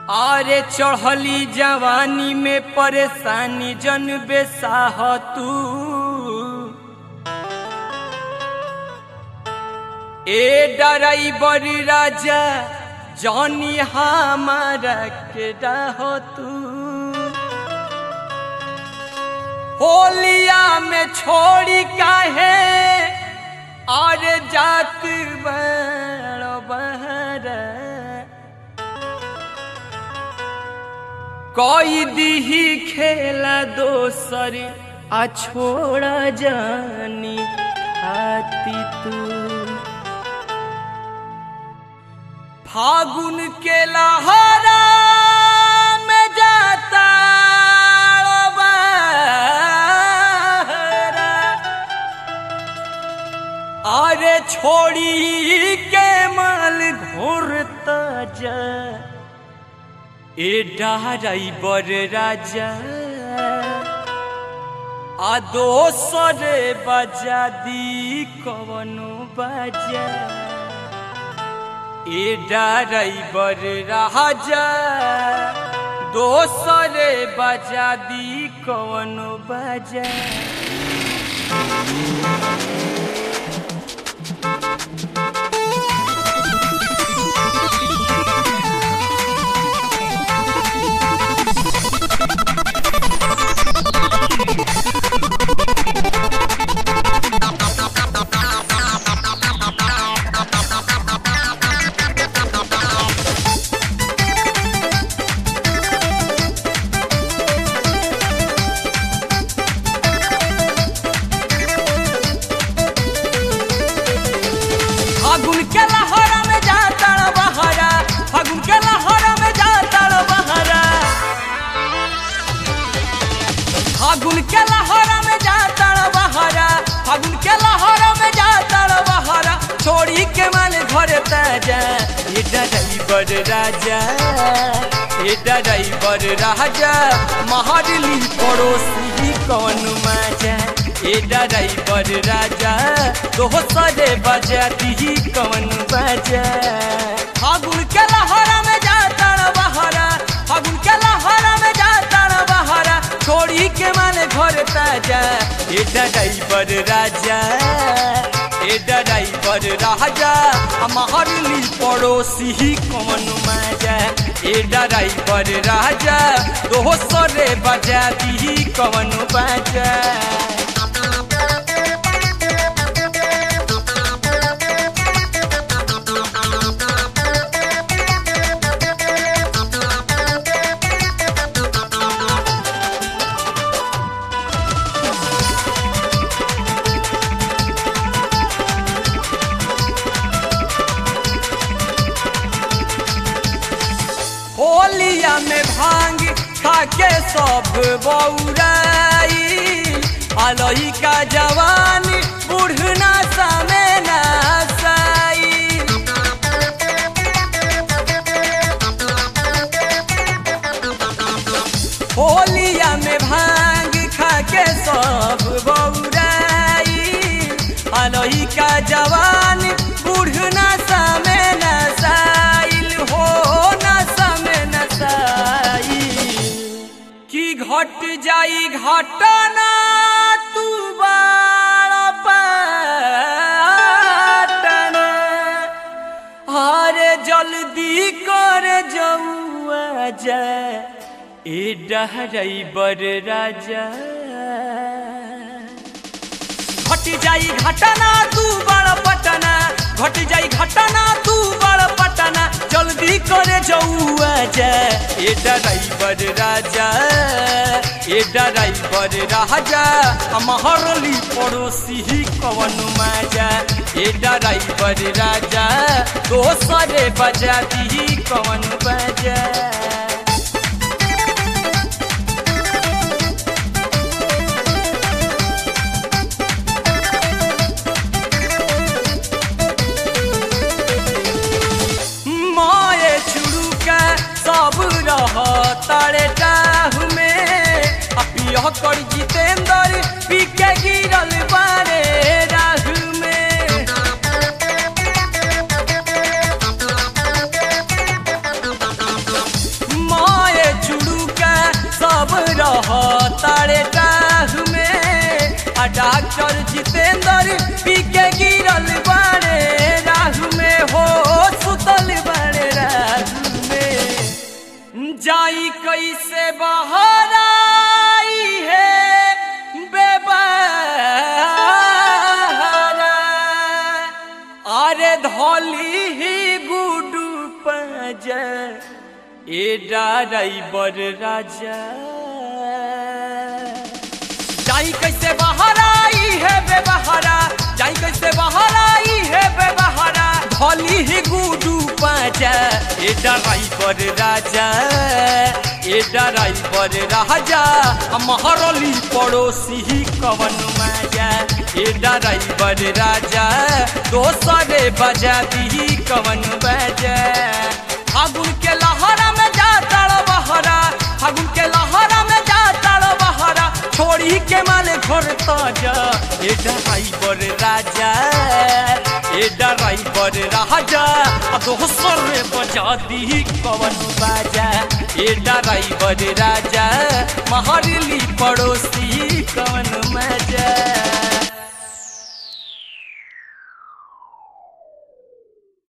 आरे चढ़ली जवानी में परेशानी जन बेसाह तू ए डराइबर राजा जौनी हमारा के डाह तू होलिया में छोड़ी काहे और जात बड़ बहरा कोई दीही खेला दोसर आ छोड़ा जानी खाती तू फागुन के लहरा में जाता बहरा। अरे छोड़ी के माल घोरता जा ए डाराई बर राजा आ दोसर बजा दी कवनो बजा ए डाराई बर राजा दोसर बजा दी कवनो बजा फागुन के लहरा में जाता बहरा फागुन के लहरा में जाता बहरा फागुन के लहरा में जाता बहरा फागुन के लहरा में जाता बहरा छोड़ी के माल घर ताजा ये ड्राइवर राजा ये ड्राइवर राजा महरली पड़ोसी कौन मजा ए ड्राइवर राजा दोसरे बजा दी कौन बजा फागुन के लहरा में जाता बहरा फागुन के लहरा में जाता बहरा छोड़ी के माने घर ताजा ए ड्राइवर राजा ए ड्राइवर राजा हमारली पड़ोसी कौन मजा ए ड्राइवर राजा दोसरे बजा दी कौन बजा होलिया में भांग खाके सब बौराई अलही का जवान बुढ़ना समे नासाई होलिया में भांग खाके सब बौराई अलही का जवान बुढ़ना समे नसाइल हो न समे नसाइल की घट जाई घटना तू बाड़ पाटना अरे जल्दी कर जौआ जा ए डहराइबर राजा घट जाई घटना तू बड़ पटना घट जाई घटना तू बड़ पटना जल्दी करे जौआ जा ए ड्राइवर राजा ए ड्राइवर राजा हमारली पड़ोसी कवन मजा ए ड्राइवर राजा दोसरे बजा दी कवन बजा माए छुड़ुका सब रह तारे टाहु में अपियह कर जितेंद्र पी के गिरल बारे राहु में ड्राइवर पी के गिरल बाड़े राह में हो सुतल बाड़े राह में जाई कैसे बाहर आई है बेबहारा अरे धोली ही गुडू पजा ए ड्राइवर राजा जाई कैसे बाहर आई है बेबहारा जाई कैसे बाहर आई है बेबहारा भली ही गुडू पाजा ए ड्राइवर राजा ए ड्राइवर राजा महरली पड़ोसी ही कवन मजा ए ड्राइवर राजा दोसरे बजा दी कवन बजा फागुन के लहरा में जा तड़ बहरा फागुन के लहरा में जा तड़ बहरा छोड़ी के माले घर ताजा ए ड्राइवर राजा ए ड्राइवर राजा आ दोसर बजा दी कवन बाजा ए ड्राइवर राजा महरली पड़ोसी कवन मजा